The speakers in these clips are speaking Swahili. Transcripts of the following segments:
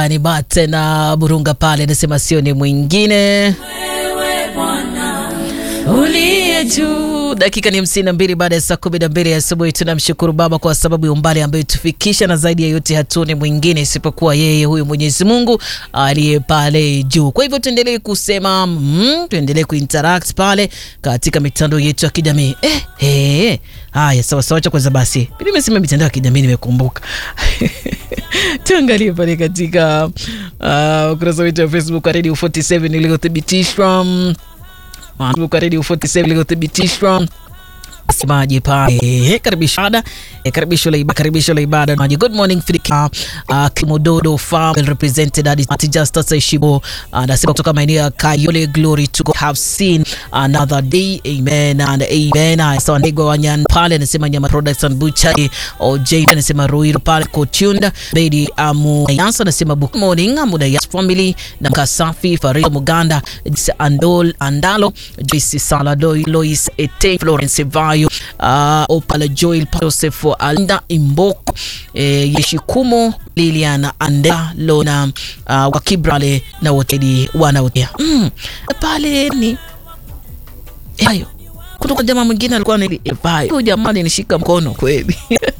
ni bate na burunga pale, anasema sio ni mwingine Wewe Bwana uliye juu. dakika ni hamsini na mbili baada ya saa kumi na mbili ya asubuhi. Tunamshukuru Baba kwa sababu ya umbali ambayo tufikisha, na zaidi ya yote hatuoni mwingine isipokuwa yeye huyu Mwenyezi Mungu aliye pale juu. Kwa hivyo tuendelee kusema mm, tuendelee kuinteract pale katika mitandao yetu ya kijamii eh, eh. Haya, sawa sawa, cha kwanza basi, mimi nimesema mitandao ya kijamii nimekumbuka tuangalie pale katika uh, ukurasa wetu wa Facebook wa Radio 47 iliyothibitishwa Facebook wa Radio 47 iliyothibitishwa Semaje pale karibisho ada karibisho la ibada karibisho la ibada maji good morning Frika uh, Kimododo farm well represented at Justus Ishibo anasema kutoka maeneo ya Kayole glory to God have seen another day amen and amen sawa ndego wanyan pale anasema nyama products and butchery OJ anasema Ruiru pale Kotunda Lady Amu Yansa anasema good morning Amuda Yas family na Kasafi Farida Muganda Andol Andalo Joyce Salado Lois Ete Florence Vayo uh, Opala Joel Joseph Alinda Imboko eh, Yeshikumo Liliana Andela Lona uh, Wakibrale na wotedi wanaotea mm, pale ni hayo kutoka jamaa mwingine alikuwa huyu jamaa alinishika mkono kweli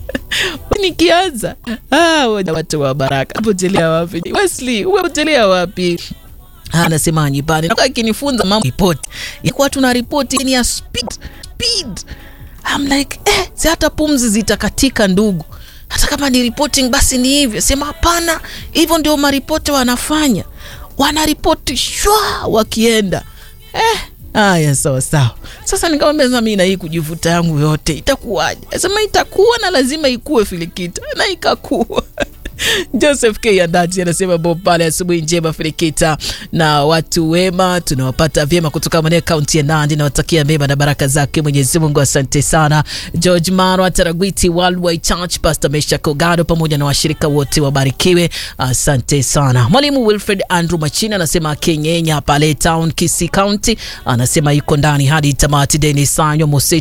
nikianza ah, watu wa baraka apotelea wapi Wesley umepotelea wapi anasema nyipani nakaa ikinifunza mambo ripoti yakuwa tuna ripoti ni ya speed speed I'm like eh, si hata pumzi zitakatika ndugu hata kama ni reporting basi ni hivyo sema hapana hivyo ndio maripoti wanafanya wanaripoti shwa wakienda eh, haya sawa sawa sasa nikamwambia mi na hii kujivuta yangu yote itakuwaje sema itakuwa na lazima ikuwe filikita na ikakuwa Joseph K Andati anasema Bob pale, asubuhi njema Firikita na watu wema, tunawapata vyema kutoka maeneo kaunti ya Nandi. Nawatakia mema na baraka zake Mwenyezi Mungu, asante sana. George Marwa Taragwiti Worldwide Church, Pastor Mesha Kogado pamoja na washirika wote wabarikiwe, asante sana. Mwalimu Wilfred Andrew Machina anasema Kenyenya pale town Kisii County, anasema yuko ndani hadi tamati. Denis Sanyo Mose